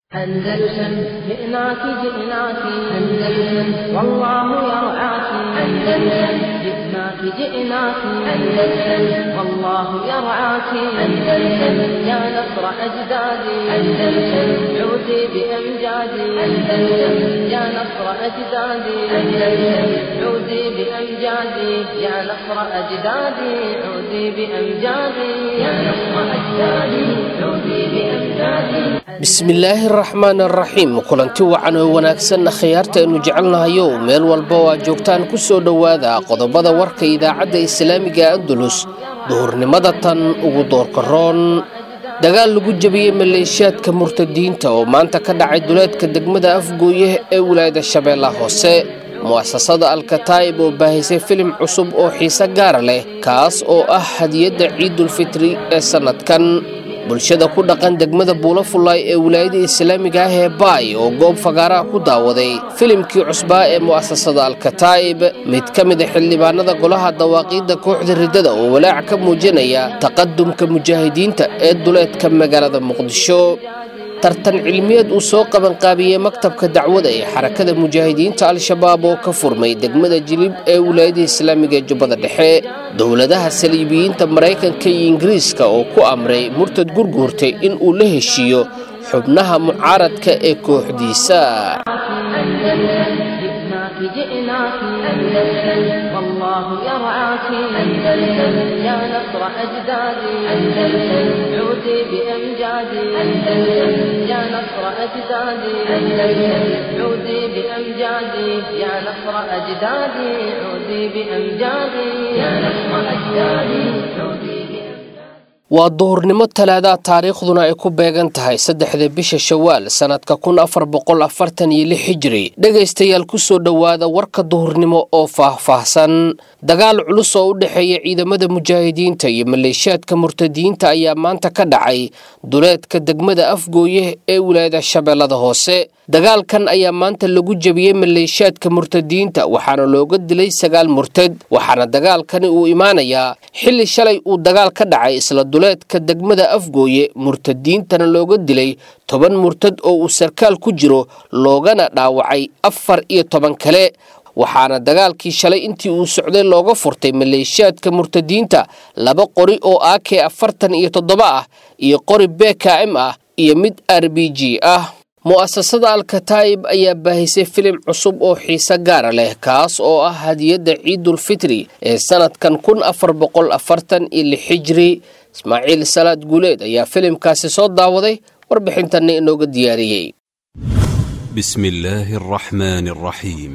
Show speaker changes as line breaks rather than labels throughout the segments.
أندلسن جئناك جئناك أندلسن والله يرعاك أندلسن جئناك جئناك أندلسن والله يرعاك أندلسن يا نصر أجدادي أندلسن عودي بأمجادي أندلسن يا نصر أجدادي أندلسن عودي بأمجادي يا نصر أجدادي عودي بأمجادي يا نصر أجدادي عودي بأمجادي
bismillaahi araxmaan araxiim kulanti wacan oo wanaagsanna khiyaarta aynu jecelnahayow meel walba oo aad joogtaan ku soo dhowaada qodobada warka idaacadda islaamiga andalus duhurnimada tan ugu doorka roon dagaal lagu jebiyey maleeshiyaadka murtadiinta oo maanta ka dhacay duleedka degmada afgooye ee wilaayada shabeellaha hoose mu'asasada alkataa'ib oo baahisay filim cusub oo xiise gaara leh kaas oo ah hadiyadda ciidulfitri ee sannadkan bulshada ku dhaqan degmada buulafulay ee wilaayada islaamiga ah ee baay oo goob fagaaraha ku daawaday filimkii cusbaa ee mu'asasada alkataa'ib mid ka mid a xildhibaanada golaha dawaaqiidda kooxda riddada oo walaac ka muujinaya taqadumka mujaahidiinta ee duleedka magaalada muqdisho tartan cilmiyeed uu soo qabanqaabiyey maktabka dacwada ee xarakada mujaahidiinta al-shabaab oo ka furmay degmada jilib ee wilaayada islaamiga ee jubbada dhexe dowladaha saliibiyiinta maraykanka iyo ingiriiska oo ku amray murtad gurguurtay in uu la heshiiyo xubnaha mucaaradka ee kooxdiisa
جئناك جئناك أندلسن والله يرعاك أندلسن يا نصر أجدادي أندلسن عودي بأمجادي أندلسن يا نصر أجدادي أندلسن عودي بأمجادي يا نصر أجدادي عودي بأمجادي يا نصر أجدادي عودي بأمجادي
waa duhurnimo talaadaha taariikhduna ay ku beegan tahay saddexda bisha shawaal sannadka kun afar boqol afartan iyo lix hijiri dhegaystayaal kusoo dhowaada warka duhurnimo oo faahfaahsan dagaal culus oo u dhexeeya ciidamada mujaahidiinta iyo maleeshiyaadka murtadiyiinta ayaa maanta ka dhacay duleedka degmada afgooye ee wilaayada shabeellada hoose dagaalkan ayaa maanta lagu jebiyey maleeshiyaadka murtadiyiinta waxaana looga dilay sagaal murtad waxaana dagaalkani uu imaanayaa xilli shalay uu dagaal ka dhacay isla duleedka degmada afgooye murtadiintana looga dilay toban murtad oo uu sarkaal ku jiro loogana dhaawacay afar iyo toban kale waxaana dagaalkii shalay intii uu socday looga furtay maleeshiyaadka murtadiinta laba qori oo ak afartan iyo toddoba ah iyo qori bkm ah iyo mid r b g ah mu'asasada alkataa'ib ayaa baahisay filim cusub oo xiise gaara leh kaas oo ah hadiyadda ciidulfitri ee sannadkan kun afar boqol afartan iyo lix hijri ismaaciil salaad guuleed ayaa filimkaasi soo daawaday warbixintanna inooga diyaariyey
بسم الله الرحمن الرحيم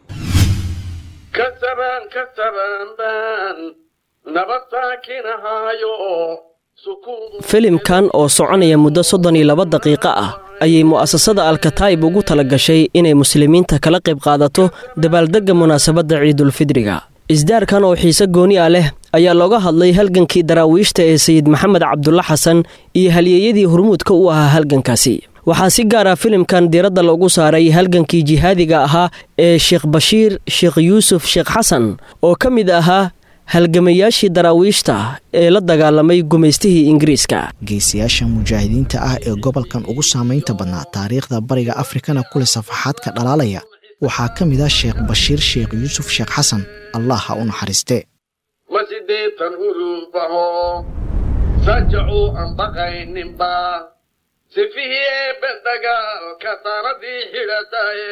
كسبان كسبان بان نبض ساكنهايو سكون
filimkan oo soconaya muddo soddon iyo laba daqiiqo ah ayay mu'asasada alkataa'ib ugu tala gashay inay muslimiinta kala qayb qaadato dabaaldegga munaasabadda ciidulfidriga isdaarkan oo xiise gooni ah leh ayaa looga hadlay halgankii daraawiishta ee sayid maxamed cabdulla xasan iyo halyeeyadii hormuudka u ahaa halgankaasi waxaa si gaar ah filimkan diiradda loogu saaray halgankii jihaadiga ahaa ee sheekh bashiir sheekh yuusuf sheekh xasan oo ka mid ahaa halgamayaashii daraawiishta ee la dagaalamay gumaystihii ingiriiska
geesiyaasha mujaahidiinta ah ee gobolkan ugu saamaynta badnaa taariikhda bariga afrikana kule safaxaadka dhalaalaya waxaa ka mid ah sheekh bashiir sheekh yuusuf sheekh xasan allah ha u naxariiste
ma sideetan hulubaho sajacuu aan baqayninba sifihii eebbe dagaalka taradii xidhataye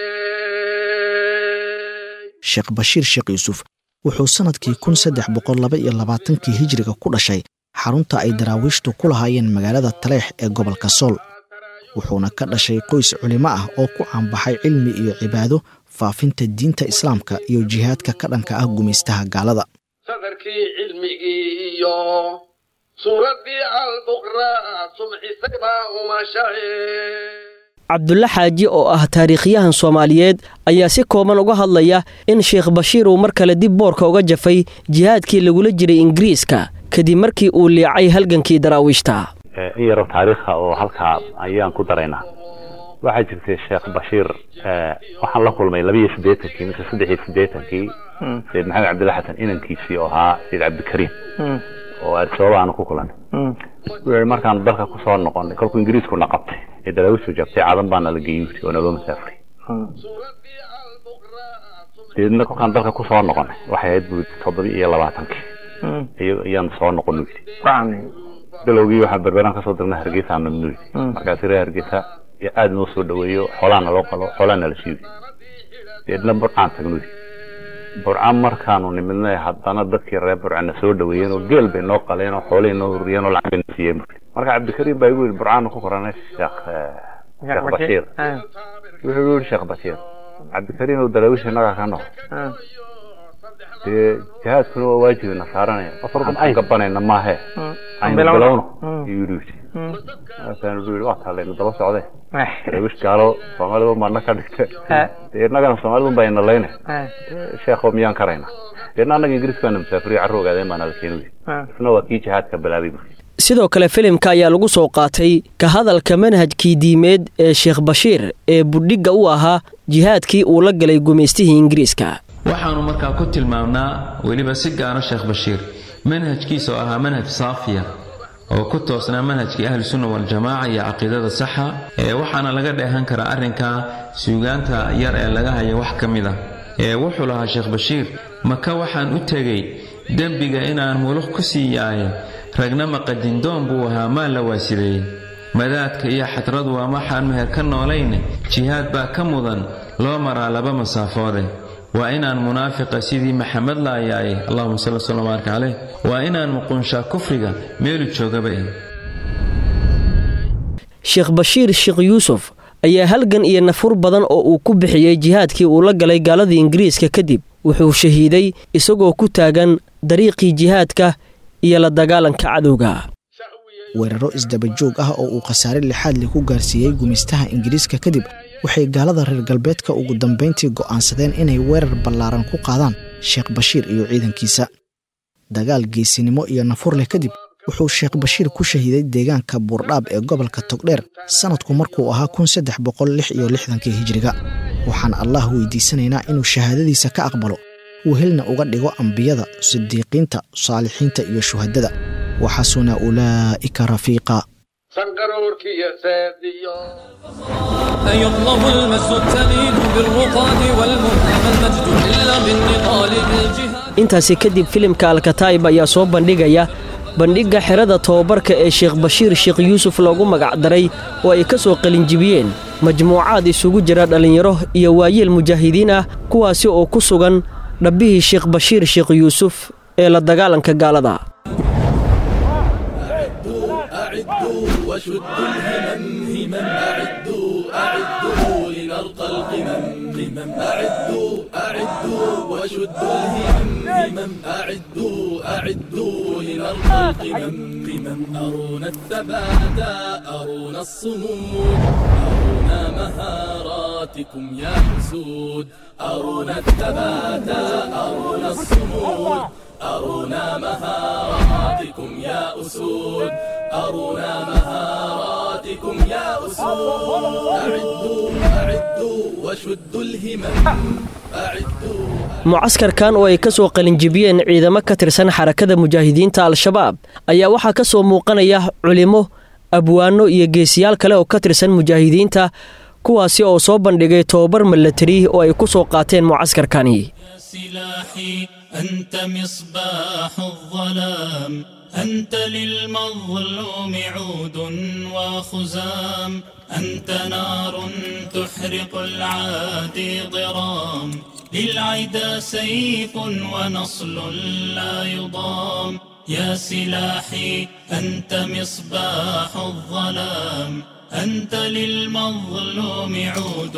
sheekh bashiir sheekh yuusuf wuxuu sannadkii kun saddex boqol laba iyo labaatankii hijiriga ku dhashay xarunta ay daraawiishtu ku lahaayeen magaalada taleex ee gobolka sool wuxuuna ka dhashay qoys culimo ah oo ku caanbaxay cilmi iyo cibaado faafinta diinta islaamka iyo jihaadka ka dhanka ah gumaystaha gaalada
sadarkii cilmigii iyo suuraddii albuqraa sumxisay baa umashaye
cabdulle xaaji oo ah taariikhyahan soomaaliyeed ayaa si kooban uga hadlaya in sheekh bashiir uu mar kale dib boorka uga jafay jihaadkii lagula jiray ingiriiska kadib markii uu liicay halgankii daraawiishta
in yaro taariikha oo halkaa ayaan ku daraynaa waxaa jirtay sheekh bashiir waxaan la kulmay laba iyo siddeetankii mise saddex iyo siddeetankii sayid maxamed cabdilla xasan inankiisii oo ahaa sayid cabdikariim oo arsooba aanu ku kulannay wuxuu markaan dalka kusoo noqonay kolkuu ingiriisku na qabtay ee daraawiishtu jabtay cadan baana la geeyey buuri oo naloo masaafuri deedna kolkaan dalka ku soo noqonay waxay ahayd buuri toddoba iyo labaatankii ayaan soo noqon buuri bilowgii waxaan berberaan kasoo dirnay hargeysa aan nabnu yidhi markaasi reer hargeysa aada noo soo dhaweeyo xoolaana loo qalo xoolaana la shiiday deedna burcaan tagnu yidhi burca markaanu nimidnay haddana dadkii reer burcana soo dhaweeyeen oo geel bay noo qaleen oo xoolihii noo huriyeen oo lacag bay noo siiyeen marka cabdikariim baa igu yidhi burcaanu ku koranay sheekh sheekh bashiir wuxuu igu yidhi sheekh bashiir cabdikariim oo daraawiish innagaa ka noqo dee jihaadkuna waa waajibina saaranaya aan gabanayna maahe aynu bilowno ayuu yidhi markaanu yidhi waa taalaynu daba socday daraawiish gaalo soomaalidu maadna ka dhigta dee innagana soomaalidu baa ina layna sheekho miyaan karayna deedna annaga ingiriis baana musaafiriyo carro ogaadeen baana la keeni isna waa kii jihaadka bilaabay markii
sidoo kale filimka ayaa lagu soo qaatay ka hadalka manhajkii diimeed ee sheekh bashiir ee budhigga u ahaa jihaadkii uu la galay gumaystihii ingiriiska
waxaannu markaa ku tilmaamnaa weliba si gaara sheekh bashiir manhajkiisa oo ahaa manhaj saafiya oo ku toosnaa manhajkii ahlusunna waljamaaca iyo caqiidada saxa ee waxaana laga dheehan karaa arrinka suugaanta yar ee laga haya wax ka mid a ee wuxuu lahaa sheekh bashiir maka waxaan u tegey dembiga inaan muluq ku sii yaaye ragna maqadindoon buu ahaa maa la waasideeyey madaadka iyo xadradu waa waxaan meher ka noolayne jihaad baa ka mudan loo maraa laba masaafoode waa inaan munaafiqa sidii maxamed laayaaye allahuma salli wslam baarka caleyh waa inaan muqunshaa kufriga meelu joogaba eh
sheekh bashiir sheekh yuusuf ayaa halgan iyo nafur badan oo uu ku bixiyey jihaadkii uu la galay gaaladii ingiriiska kadib wuxuu shahiiday isagoo ku taagan dariiqii jihaadka iyo la dagaalanka cadowga
weeraro isdabajoog ah oo uu khasaare lixaadli ku gaarsiiyey gumaystaha ingiriiska kadib waxay gaalada reer galbeedka ugu dambayntii go'aansadeen inay weerar ballaaran ku qaadaan sheekh bashiir iyo ciidankiisa dagaal geesinimo iyo nafur leh kadib wuxuu sheekh bashiir ku shahiiday deegaanka buurdhaab ee gobolka togdheer sannadku markuu ahaa kun saddex boqol lix iyo lixdankii hijiriga waxaan allah weydiisanaynaa inuu shahaadadiisa ka aqbalo wehelna uga dhigo ambiyada sidiiqiinta saalixiinta iyo shuhadada waxasuna ulaa'ika rafiiqa
أيطلب المجد التليد بالرقاد والمنتهى المجد إلا بالنضال بالجهاد
intaasi kadib filimka alkataa'ib ayaa soo bandhigaya bandhigga xerada tobabarka ee sheekh bashiir sheekh yuusuf loogu magacdaray oo ay ka soo qalinjibiyeen majmuucaad isugu jira dhallinyaro iyo waayeel mujaahidiin ah kuwaasi oo ku sugan dhabbihii sheekh bashiir sheekh yuusuf ee la dagaalanka gaalada
أعدوا وشدوا الهمم همم أعدوا أعدوا لنرقى القمم قمم أعدوا أعدوا وشدوا الهمم همم أعدوا أعدوا لنرقى القمم قمم أرونا الثبات أرونا الصمود أرونا مهاراتكم يا حسود أرونا الثبات أرونا الصمود أرونا مهاراتكم يا أسود أرونا مهاراتكم يا أسود أعدوا أعدوا وشدوا الهمم أعدوا
mucaskarkan oo ay ka soo qalinjibiyeen ciidamo ka tirsan xarakada mujaahidiinta al-shabaab ayaa waxaa ka soo muuqanaya culimo abwaano iyo geesiyaal kale oo ka tirsan mujaahidiinta kuwaasi oo soo bandhigay tobabar milatari oo ay ku soo qaateen mucaskarkani
سلاحي أنت مصباح الظلام أنت للمظلوم عود وخزام أنت نار تحرق العادي ضرام للعدا سيف ونصل لا يضام يا سلاحي أنت مصباح الظلام أنت للمظلوم عود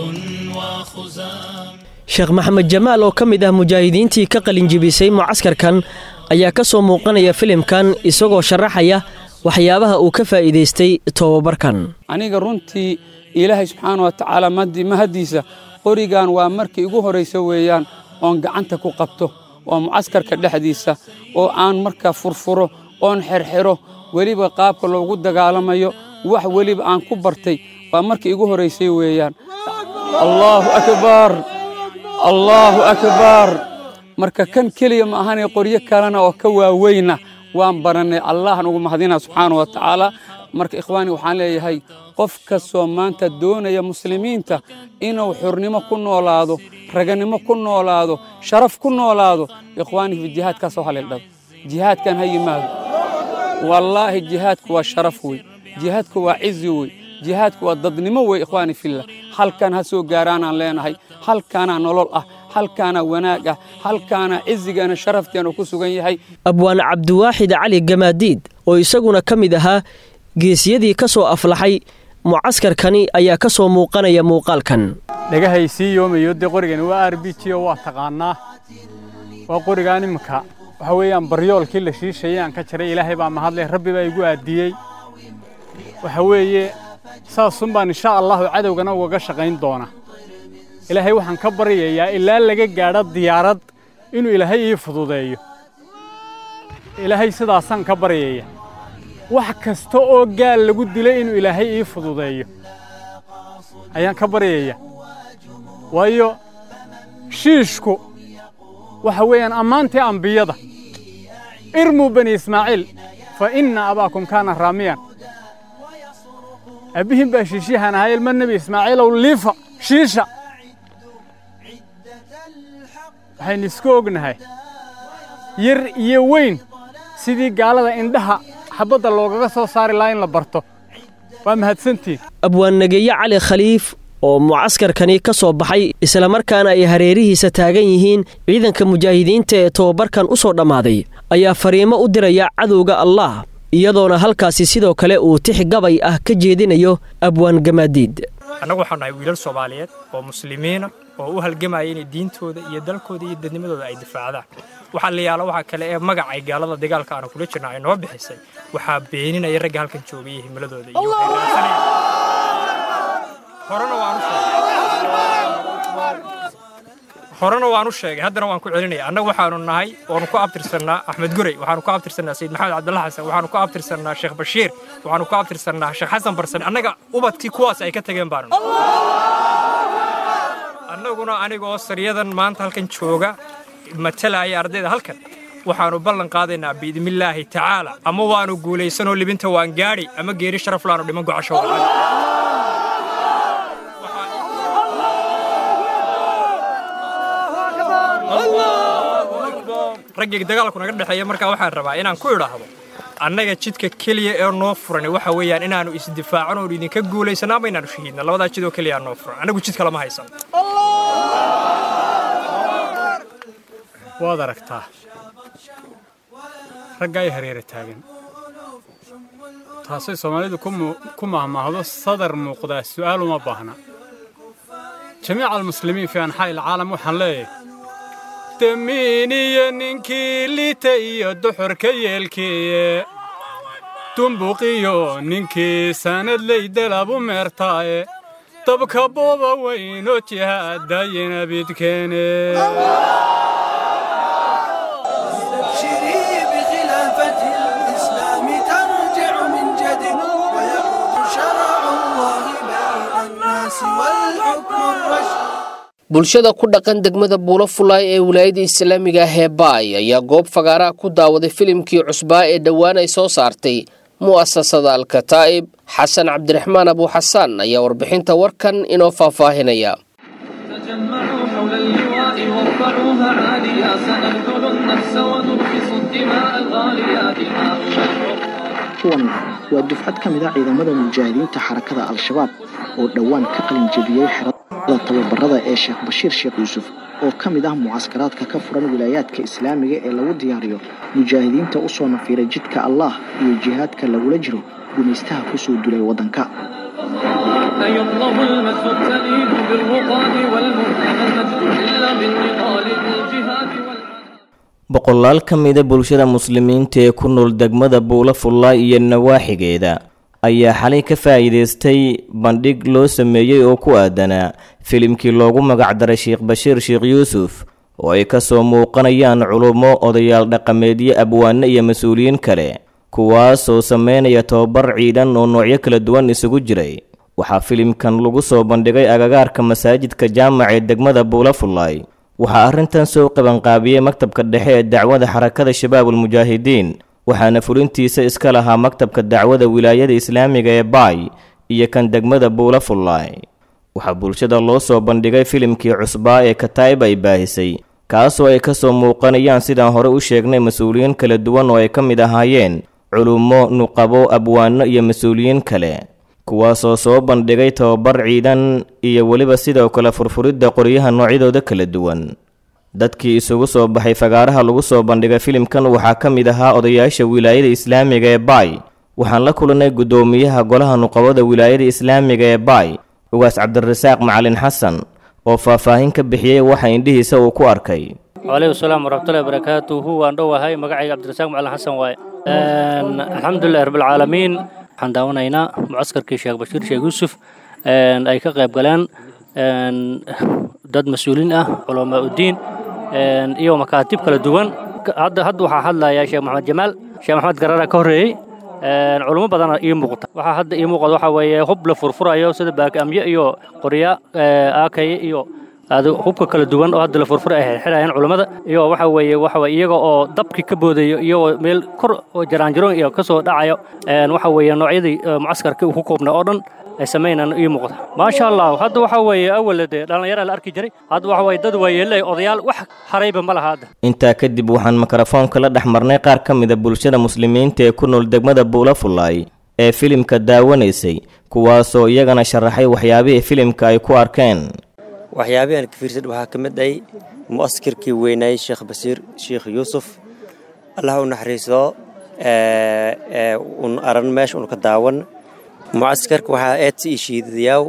وخزام
sheekh maxamed jamaal oo ka mid ah mujaahidiintii ka qalinjibisay mucaskarkan ayaa ka soo muuqanaya filimkan isagoo sharaxaya waxyaabaha uu ka faa'iidaystay tobabarkan
aniga runtii ilaahay subxaana wa tacaala mahaddiisa qorigan waa markii igu horraysa weeyaan oon gacanta ku qabto oo mucaskarka dhexdiisa oo aan markaa furfuro oon xerxero weliba qaabka loogu dagaalamayo wax weliba aan ku bartay waa markii igu horraysay weeyaan allaahu akbar allaahu akbar marka kan keliya ma ahanay qoryo kalena oo ka waaweyna waan barannay allahan ugu mahadina subxaana wa tacaala marka ikhwaani waxaan leeyahay qof kastoo maanta doonaya muslimiinta inuu xurnimo ku noolaado raganimo ku noolaado sharaf ku noolaado ikhwaani fi jihaadkaas oo haleeldhado jihaadkan ha yimaado wallaahi jihaadku waa sharaf wey jihaadku waa cizi wey jihaadku waa dadnimo wey ikhwaani fillah halkan ha soo gaaraanaan leenahay halkaanaa nolol ah halkaana wanaag ah halkaana cizigeena sharafteena ku sugan yahay
abwaan cabdiwaaxid cali gamaadiid oo isaguna ka mid ahaa geesiyadii ka soo aflaxay mucaskarkani ayaa ka soo muuqanaya muuqaalkan
dhagahay sii yoomayo dee qorigani waa r b g oo waa taqaanaa waa qorigaan iminka waxa weeyaan baryoolkii la shiishayay aan ka jiray ilaahay baa mahadleh rabbi baa igu aadiyey waxa weeye saasun baan insha allahu cadowgana ugaga shaqayn doona ilaahay waxaan ka baryayaa ilaa laga gaadho diyaarad inuu ilaahay ii fududeeyo ilaahay sidaasaan ka baryaya wax kasta oo gaal lagu dilay inuu ilaahay ii fududeeyo ayaan ka baryaya waayo shiishku waxa weeyaan ammaantii ambiyada irmuu bani ismaaciil fa inna abaakum kaana raamiyan abbihin baa shiishiyahan ahaa ilma nebi ismaaciilow liifa shiisha waxaynu isku ognahay yar iyo weyn sidii gaalada indhaha xabadda loogaga soo saari lahaa in la barto waa mahadsantiin
abwaannageeye cali khaliif oo mucaskarkani ka soo baxay islamarkaana ay hareerihiisa taagan yihiin ciidanka mujaahidiinta ee tobabarkan u soo dhammaaday ayaa fariimo u diraya cadowga allah iyadoona halkaasi sidoo kale uu tix gabay ah ka jeedinayo abwaan gamaadiid
annagu waxaan nahay wiilal soomaaliyeed oo muslimiina oo u halgamaya inay diintooda iyo dalkooda iyo dadnimadooda ay difaacdaan waxaa la yaala waxaa kale ee magacay gaalada dagaalka aanu kula jirna ay noo bixisay waxaa beeninaya ragga halkan joogay iyo himiladooda iyo horena waanu horena waan u sheegay haddana waan ku celinaya annagu waxaanu nahay waanu ku abtirsannaa axmed gurey waxaanu ku abtirsannaa sayid maxamed cabdalla xasan waxaanu ku abtirsannaa sheekh bashiir waxaanu ku abtirsannaa sheekh xasan barsan annaga ubadkii kuwaas ay ka tageen baanu annaguna anigoo saryadan maanta halkan jooga matalaya ardayda halkan waxaanu ballan qaadaynaa biidnillaahi tacaala ama waanu guulaysanoo libinta waan gaadhi ama geeri sharaf laanu dhiman gocasho raggii dagaalku naga dhexeeya markaa waxaan rabaa inaan ku idhaahdo annaga jidka keliya ee noo furan waxa weeyaan inaannu isdifaacano oon idinka guulaysano ama inaannu shahiidna labadaa jidoo keliya noo furan annagu jid kalama haysan
waad aragtaa ragga ay hareera taagan taasay soomaalidu ku mahmaahdo sadar muuqdaa su'aal uma baahna jamiica almuslimiin fii anxaa'i alcaalam waxaan leeyahay damiin iyo ninkii lita iyo duxurka yeelkiiye dumbuqiyo ninkii sanadley dalabu meertaaye dabka booba weyno jihaadayina bidkeene
bulshada ku dhaqan degmada buulo fulaay ee wilaayada islaamiga ah ee baay ayaa goob fagaaraha ku daawaday filimkii cusbaa ee dhowaan ay soo saartay mu'asasada alkataa'ib xasan cabdiraxmaan abuuxasaan ayaa warbixinta warkan inoo faahfaahinaya
kuwan waa dufcad ka mid a ciidamada mujaahidiinta xarakada al-shabaab oo dhowaan ka qalin jebiyey xerada tababarada ee sheekh bashiir sheekh yuusuf oo ka mid ah mucaskaraadka ka furan wilaayaadka islaamiga ee lagu diyaariyo mujaahidiinta u soo nafiiray jidka allah iyo jihaadka lagula jiro gumaystaha ku soo dulay waddanka
boqolaal ka mida bulshada muslimiinta ee ku nool degmada buula fullaay iyo nawaaxigeeda ayaa xalay ka faa'iidaystay bandhig loo sameeyey oo ku aadanaa filimkii loogu magacdaray sheekh bashiir sheekh yuusuf oo ay ka soo muuqanayaan culummo odayaal dhaqameedyo abwaano iyo mas-uuliyiin kale kuwaasoo sameynaya tobabar ciidan oo noocyo kala duwan isugu jiray waxaa filimkan lagu soo bandhigay agagaarka masaajidka jaamac ee degmada buula fullaay waxaa arrintan soo qabanqaabiyey maktabka dhexe ee dacwada xarakada shabaabulmujaahidiin waxaana fulintiisa iska lahaa maktabka dacwada wilaayada islaamiga ee baay iyo kan degmada buula fullaay waxaa bulshada loo soo bandhigay filimkii cusbaa ee kataa'ib ay baahisay kaasoo ay ka soo muuqanayaan sidaan hore u sheegnay mas-uuliyiin kala duwan oo ay ka mid ahaayeen culummo nuqabo abwaano iyo mas-uuliyiin kale kuwaasoo soo bandhigay tababar ciidan iyo weliba sidoo kale furfuridda qoryaha noocyadooda kala duwan dadkii isugu soo baxay fagaaraha lagu soo bandhigay filimkan waxaa ka mid ahaa odayaasha wilaayada islaamiga ee baay waxaan la kulannay guddoomiyaha golaha nuqabada wilaayada islaamiga ee baay ugaas cabdirasaaq macalin xasan oo faahfaahin ka bixiyey waxa indhihiisa uu ku arkay
waaleykum salaam waraxmatullahi barakaatuhu waan dhowahay magacayga cabdirasaaq macalin xasan waaye alxamdulilahi rabbilcaalamiin waxaan daawanaynaa mucaskarkii sheekh bashiir sheekh yuusuf ay ka qayb galeen dad mas-uuliin ah culamaa uddiin iyo makaatib kala duwan hadda hadda waxaa hadlaya sheekh maxamed jamaal sheekh maxamed garara ka horreeyey culummo badana ii muuqata waxaa hadda ii muuqda waxaa weeye hub la furfurayo sida baakaamye iyo qorya aakaye iyo hubka kala duwan oo hadda la furfura ay xirayaan culammada iyo waxa weeye waxa weye iyaga oo dabkii ka boodayo iyagoo meel kor oo jaraanjaroon iyo ka soo dhacayo waxa weeye noocyadii mucaskarkii uu ku koobnay oo dhan ay samaynaan ii muuqda maasha allah hadda waxa weeye awala dee dhallinyaraa la arki jiray hadda waxa weye dad waayeelay odayaal wax harayba ma laha hadda
intaa kadib waxaan mikrofoonka la dhex marnay qaar ka mida bulshada muslimiinta ee ku nool degmada buula fullaay ee filimka daawanaysay kuwaasoo iyagana sharaxay waxyaabihii filimka ay ku arkeen
waxyaabihii aan ka fiirsan waxaa ka mid ay mu'askirkii weynaayey sheekh basiir sheekh yuusuf allah u naxariiso un aran meesha un ka daawan mucaskarka waxaa eedsi ii shiidadayaaw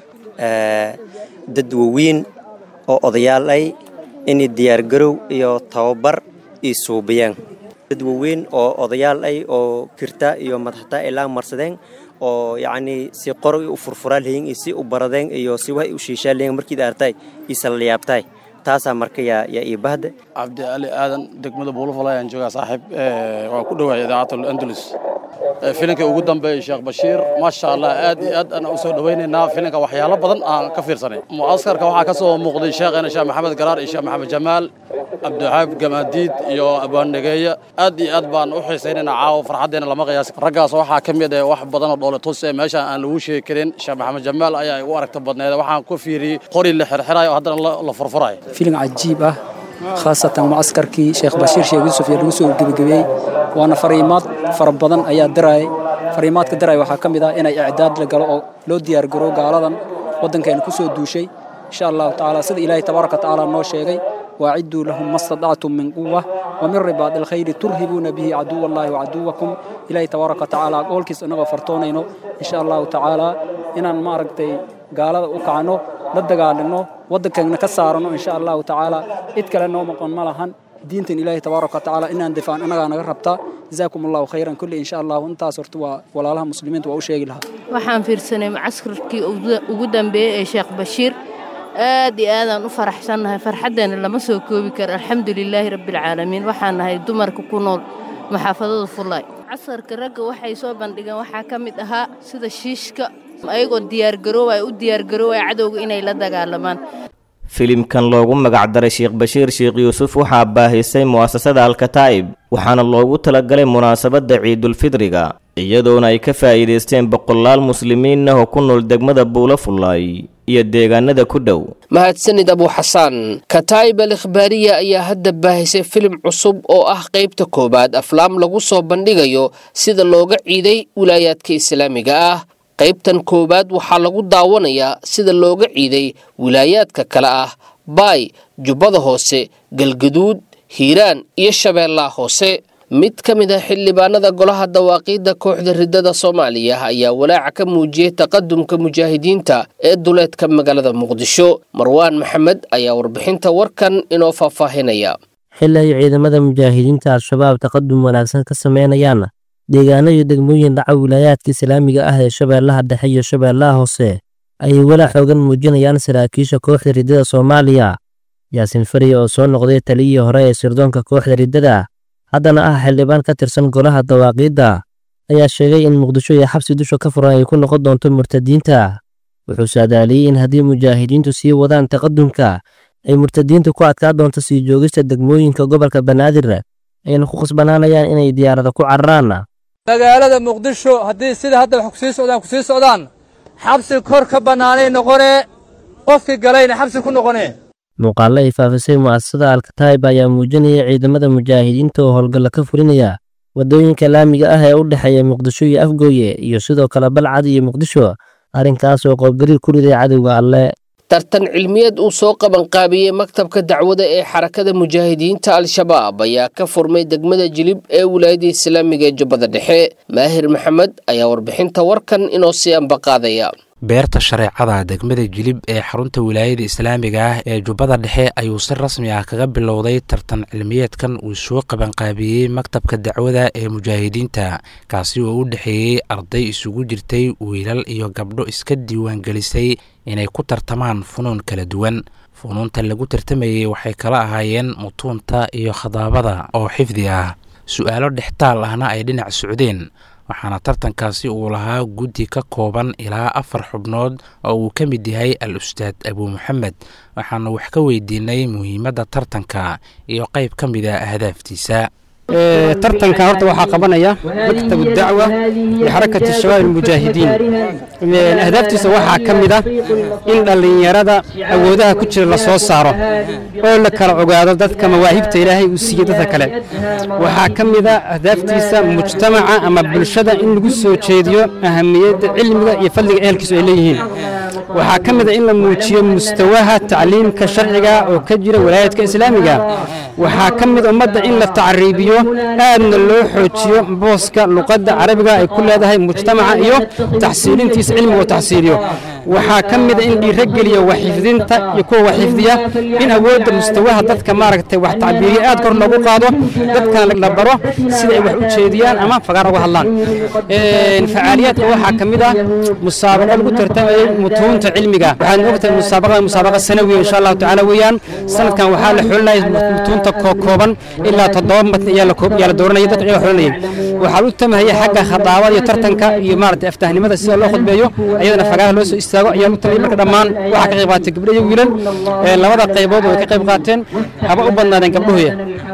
dad waweyn oo odayaal ay inay diyaargarow iyo tababar ii suubiyaan dad waweyn oo odayaal ay oo kirta iyo madaxta ay laan marsadeen oo yacnii si qoro u furfuraa lahiin iyo si u baradeen iyo si wax u shiishaa lahiin markiid artay isala la yaabtay taasaa marka yaa yaa ii bahda
cabdi ali aadan degmada buulafala ayaan joogaa saaxiib waa ku dhowahay idaacatul andalus filinka ugu dambeeyey sheekh bashiir maasha allah aad iyo aad aan u soo dhowaynaynaa filinka waxyaalo badan aan ka fiirsanay mucaskarka waxaa ka soo muuqday sheekhena sheekh maxamed garaar iyo sheekh maxamed jamaal cabdiwaxaab gamaadiid iyo abwaannegeeya aad iyo aad baan u xiisaynaynaa caawa farxaddeena lama qiyaasi raggaas waxaa ka mid ah wax badan oo dhoole tus ee meesha aan lagu sheegi karin sheekh maxamed jamaal ayaa igu aragta badneed waxaan ku fiiriyey qori la xirxirayo oo haddana la furfurayo
filim cajiib ah khaasatan mucaskarkii sheekh bashiir sheekh yuusuf ee lagu soo gebagabeeyey waana fariimaad fara badan ayaa diraayay fariimaadka diraaya waxaa ka mid ah inay icdaad la galo oo loo diyaargaro gaaladan waddankeena ku soo duushay insha allahu tacaala sida ilaahay tabaaraka watacaala noo sheegay waacidduu lahum ma stadactum min quwa wa min ribaadi alkhayri turhibuuna bihi caduwa allahi wacaduwakum ilaahay tabaaraka watacaala goolkiis inagoo fartoonayno insha allahu tacaala inaan maaragtay gaalada u kacno la dagaalino waddankeena ka saarano insha allahu tacaala cid kale noo maqon ma lahan diintan ilaahay tabaaraka watacaala inaan difaan inagaa naga rabtaa jazaakum allahu khayran kulli insha allahu intaas horta waa walaalaha muslimiinta waa u sheegi lahaa
waxaan fiirsanay macaskarkii ugu dambeeyey ee sheekh bashiir aad iyo aadaan u faraxsannahay farxaddeena lama soo koobi karo alxamdu lilaahi rabbialcaalamiin waxaan nahay dumarka ku nool maxaafadada fullaay casarka ragga waxay soo bandhigeen waxaa ka mid ahaa sida shiishka ayagoo diyaargaroobaya u diyaargaroobaya cadowga inay la dagaalamaan
filimkan loogu magacdaray sheekh bashiir sheekh yuusuf waxaa baahisay mu'asasada alkataa'ib waxaana loogu talagalay munaasabadda ciidulfidriga iyadoona ay ka faa'iidaysteen boqolaal muslimiin ah oo ku nool degmada buula fullaay iyo deegaanada ku dhow
mahadsanid abuuxasaan kataa'ib al ikhbaariya ayaa hadda baahisay filim cusub oo ah qaybta koowaad aflaam lagu soo bandhigayo sida looga ciiday wilaayaadka islaamiga ah qaybtan koowaad waxaa lagu daawanayaa sida looga ciiday wilaayaadka kale ah baay jubbada hoose galgaduud hiiraan iyo shabeellaha hoose mid ka mid ah xildhibaanada golaha dawaaqiidda kooxda riddada soomaaliya ayaa walaaca ka muujiyey taqadumka mujaahidiinta ee duleedka magaalada muqdisho marwaan maxamed ayaa warbixinta warkan inoo faahfaahinaya
xili ay ciidamada mujaahidiinta al-shabaab taqadum wanaagsan ka sameynayaan deegaano iyo degmooyin dhaca wilaayaadka islaamiga ah ee shabeellaha dhexe iyo shabeellaha hoose ayay walaac xoogan muujinayaan saraakiisha kooxda riddada soomaaliya yaasiin fariya oo soo noqday taliyihii hore ee sirdoonka kooxda riddada haddana ah xildhibaan ka tirsan golaha dawaaqiidda ayaa sheegay in muqdisho iyo xabsi dusha ka furan ay ku noqon doonto murtadiinta wuxuu saadaaliyey in haddii mujaahidiintu sii wadaan taqadumka ay murtadiintu ku adkaa doonto sii joogista degmooyinka gobolka banaadir ayna ku khasbanaanayaan inay diyaarada ku cararaanna
magaalada muqdisho haddii sida hadda wax kusii socdaan kusii socdaan xabsi kor ka bannaanay noqonee qofkii galayna xabsi ku noqonee
muuqaallo ay faafisay mu'asasada alkataib ayaa muujinaya ciidamada mujaahidiinta oo howlgalla ka fulinaya waddooyinka laamiga ah ee u dhexeeya muqdisho iyo afgooye iyo sidoo kale balcad iyo muqdisho arrinkaas oo qoobgariir ku riday cadowga alle
tartan cilmiyeed uu soo qabanqaabiyey maktabka dacwada ee xarakada mujaahidiinta al-shabaab ayaa ka furmay degmada jilib ee wilaayada islaamiga ee jubbada dhexe maahir maxamed ayaa warbixinta warkan inoo sii ambaqaadaya
beerta shareecada degmada jilib ee xarunta wilaayada islaamiga ah ee jubbada dhexe ayuu si rasmi ah kaga bilowday tartan cilmiyeedkan uu soo qabanqaabiyey maktabka dacwada ee mujaahidiinta kaasi oo u dhexeeyey arday isugu jirtay wiilal iyo gabdho iska diiwaangelisay inay ku tartamaan funuun kala duwan funuunta lagu tartamayey waxay kala ahaayeen mutuunta iyo khadaabada oo xifdi ah su-aalo dhextaal ahna ay dhinac socdeen waxaana tartankaasi uu lahaa guddi ka kooban ilaa afar xubnood oo uu ka mid yahay al ustaad abuu maxamed waxaana wax ka weydiinay muhiimadda tartanka iyo qayb ka mid a ahdaaftiisa
tartanka horta waxaa qabanaya maktabu dacwa lixarakati shabaab almujaahidiin ahdaaftiisa waxaa ka mid ah in dhallinyarada awoodaha ku jira la soo saaro oo la kala ogaado dadka mawaahibta ilaahay uu siiyey dadka kale waxaa ka mid ah ahdaaftiisa mujtamaca ama bulshada in lagu soo jeediyo ahamiyadda cilmiga iyo fadliga ehelkiisu ay leeyihiin waxaa ka mid ah in la muujiyo mustawaha tacliimka sharciga oo ka jira walaayadka islaamiga waxaa ka mid ummadda in la tacriibiyo aadna loo xoojiyo booska luqadda carabiga ay ku leedahay mujtamaca iyo taxsiilintiisa cilmiga oo taxsiiliyo waxaa ka mid a in dhiirogeliya waxxifdinta iyo kuwa waxxifdiya in awoodda mustawaha dadka maaragtay wax tacbiiriya aad kor loogu qaado dadkana la baro sida ay wax u jeediyaan ama fagaar uga hadlaan facaaliyaadka waxaa ka mid ah musaabaqo lagu tartamayay mutuunta cilmiga waxaad ogtahay musaabaqada musaabaqa sanawiya insha allahu tacaala weeyaan sanadkan waxaa la xulinaya mutuunta kooban ilaa toddoba matn ayaa la dooranaya dadka iyaga xulinayay waxaa u tamahaya xagga khadaabada iyo tartanka iyo maaragtay aftahnimada sida loo khudbeeyo iyadana fagaaraha loo soo istaago ayaa u tamahaya marka dhammaan waxaa ka qayb qaatay gabdho iyo wiilal labada qaybood way ka qayb qaateen haba u badnaadeen gabdhuhuya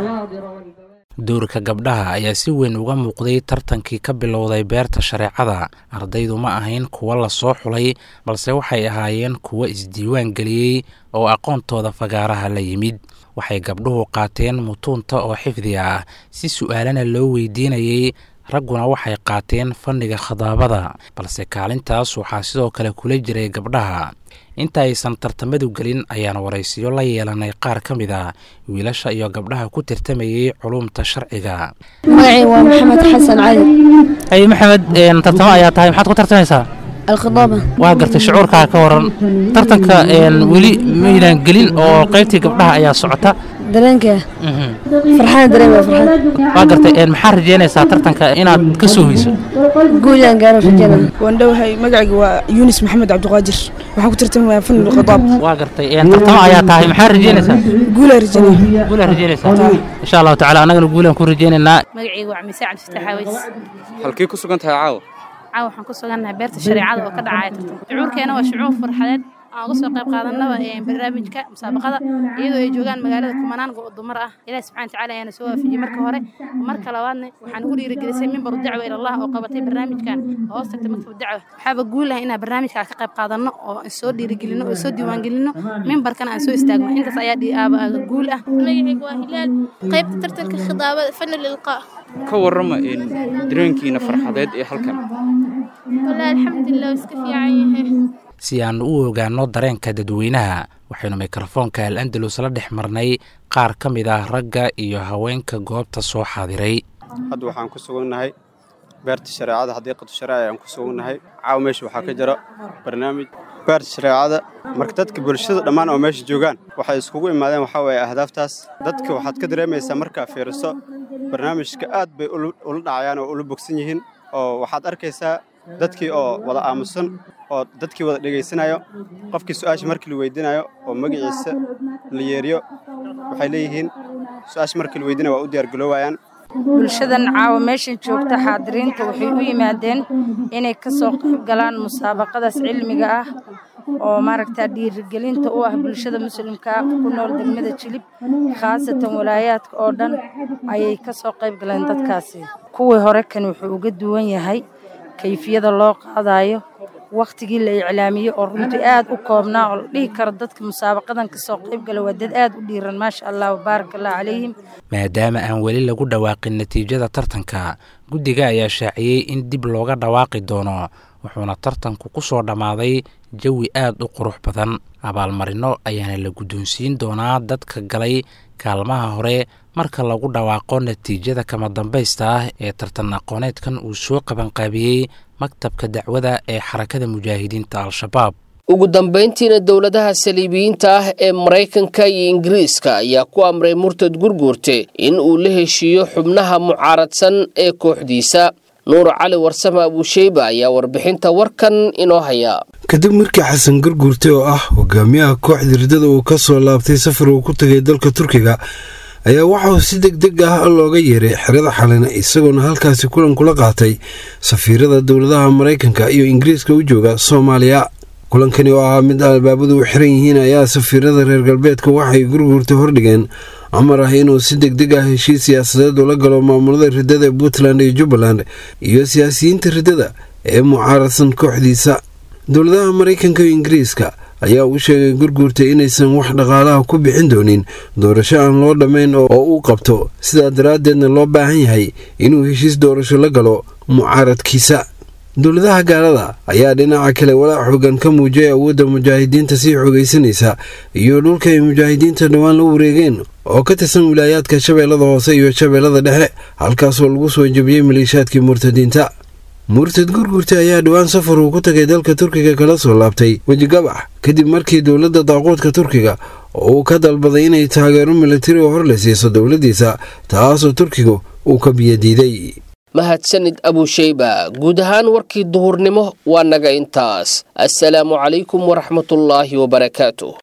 dowrka gabdhaha ayaa si weyn uga muuqday tartankii ka bilowday beerta shareecada ardaydu ma ahayn kuwo la soo xulay balse waxay ahaayeen kuwo isdiiwaan geliyey oo aqoontooda fagaaraha la yimid waxay gabdhuhu qaateen mutuunta oo xifdi ah si su'aalana loo weydiinayey ragguna waxay qaateen fanniga khadaabada balse kaalintaas waxaa sidoo kale kula jiray gabdhaha inta aysan tartamadu gelin ayaan waraysiyo la yeelanay qaar ka mid a wiilasha iyo gabdhaha ku tartamayey culumta sharciga
magacay waa maxamed xasan cali
ay maxamed tartamo ayaa tahay maxaad ku tartamaysaa
alkhadaaba
waa gartay shucuurkaa ka waran tartanka weli maydaan gelin oo qaybtii gabdhaha ayaa socota
dareenka farxaan dareemaya farxaan
waa gartay maxaa rajeynaysaa tartanka inaad ka soo hoyso
guulaan gaaro rajeynaya
waan dhowahay magacayga waa yunis maxamed cabdiqaadir waxaan ku tartamayaa fan khadaab
waa gartay tartamo ayaa tahay maxaa rajeynaysaa
guulaan rajeynaya
guulaan rajeynaysaa insha allahu tacaala annagana guulaan ku rajeynaynaa
magacayga waa camise cabdifataax aweys
halkii ku sugan tahay caawa
caawa waxaan ku sugannahay beerta shareecada oo ka dhacaya tartan shucuurkeena waa shucuur farxadeed aan uga soo qayb qaadanaba barnaamijka musaabaqada iyadoo ay joogaan magaalada kumanaan dumar ah ilahi subxana watacaala ayaana soo waafijiyey marka hore marka labaadna waxaan ugu dhiirigelisay mimbaru dacwa ilallah oo qabatay barnaamijkan oo hoos tagtay maktab dacwa waxaaba guul ah inaan barnaamijka ka qayb qaadanno oo soo dhiirigelino oo soo diiwaangelino mimbarkana aan soo istaagno intaas ayaa guul ah
magacayga waa hilaal qaybta tartanka khidaabada fanu lilqaa
ka warrama dareenkiina farxadeed ee halkan
wallaahi alxamdulilah iska fiican yahay
si aan u ogaanno dareenka dadweynaha waxaynu mikrofoonka al andalus la dhex marnay qaar ka mid ah ragga iyo haweenka goobta soo xaadiray
hadda waxaan ku sugannahay beerta shareecada xadiiqatu shareeca ayaan ku sugannahay caawa meesha waxaa ka jira barnaamij beerta shareecada marka dadka bulshada dhammaan oo meesha joogaan waxay iskugu imaadeen waxaa weeye ahdaaftaas dadka waxaad ka dareemaysaa markaa fiiriso barnaamijka aad bay ula dhacayaan oo ula bogsan yihiin oo waxaad arkaysaa dadkii oo wada aamusan oo dadkii wada dhegaysanayo qofkii su-aasha markii la weydiinayo oo magaciisa la yeeriyo waxay leeyihiin su-aasha markii la weydiinayo waa u diyaargaloobayaan
bulshadan caawa meeshan joogta xaadiriinta waxay u yimaadeen inay ka soo qayb galaan musaabaqadaas cilmiga ah oo maaragtaa dhiirigelinta u ah bulshada muslimka ku nool degmada jilib khaasatan walaayaadka oo dhan ayay ka soo qayb galeen dadkaasi kuwii hore kan wuxuu uga duwan yahay kayfiyada loo qaadayo wakhtigii la iclaamiyey oo runtii aad u koobnaa oo la dhihi karo dadka musaabaqadan ka soo qayb gala waa dad aad u dhiiran maasha allah wabaarak allah calayhim
maadaama aan weli lagu dhawaaqin natiijada tartanka guddiga ayaa shaaciyey in dib looga dhawaaqi doono wuxuuna tartanku ku soo dhammaaday jawi aad u qurux badan abaalmarino ayaana la guddoonsiin doonaa dadka galay kaalmaha hore marka lagu dhawaaqo natiijada kama dambaysta ah ee tartan aqooneedkan uu soo qabanqaabiyey maktabka dacwada ee xarakada mujaahidiinta al-shabaab
ugu dambayntiina dowladaha saliibiyiinta ah ee maraykanka iyo ingiriiska ayaa ku amray murtad gurguurte in uu la heshiiyo xubnaha mucaaradsan ee kooxdiisa nuur cali warsame abuusheyba ayaa warbixinta warkan inoo haya
kadib markii xasan gurguurte oo ah hogaamiyaha kooxda riddada uu ka soo laabtay safar uu ku tegay dalka turkiga ayaa waxauu si deg deg ah looga yeeray xerada xalina isagoona halkaasi kulan kula qaatay safiirada dowladaha maraykanka iyo ingiriiska u jooga soomaaliya kulankani oo ahaa mid albaabadu u xiran yihiin ayaa safiirada reer galbeedka waxay gurguurta hordhigeen amar ah inuu si deg deg ah heshiis siyaasadeed ula galo maamulada riddada ee puntland iyo jubbaland iyo siyaasiyiinta riddada ee mucaaradsan kooxdiisa dowladaha maraykanka iyo ingiriiska ayaa u sheegay gurguurta inaysan wax dhaqaalaha ku bixin doonin doorasho aan loo dhammayn oo uu qabto sidaa daraaddeedna loo baahan yahay inuu heshiis doorasho la galo mucaaradkiisa dowladaha gaalada ayaa dhinaca kale walaac xoogan ka muujiyay awoodda mujaahidiinta sii xoogaysanaysa iyo dhulka ay mujaahidiinta dhowaan la wareegeen oo ka tirsan wilaayaadka shabeellada hoose iyo shabeellada dhexe halkaasoo lagu soo jebiyey maleeshaadkii murtadiinta murtad gurgurta ayaa dhowaan safar uu ku tagay dalka turkiga kala soo laabtay wejigabax kadib markii dowladda daaquudka turkiga oo uu ka dalbaday inay taageero militari oo hor la siiso dowladdiisa taasoo turkigu uu ka biyadiiday
mahadsanid abuusheyba guud ahaan warkii duhurnimo waa naga intaas assalaamu calaykum waraxmatullaahi wabarakaatu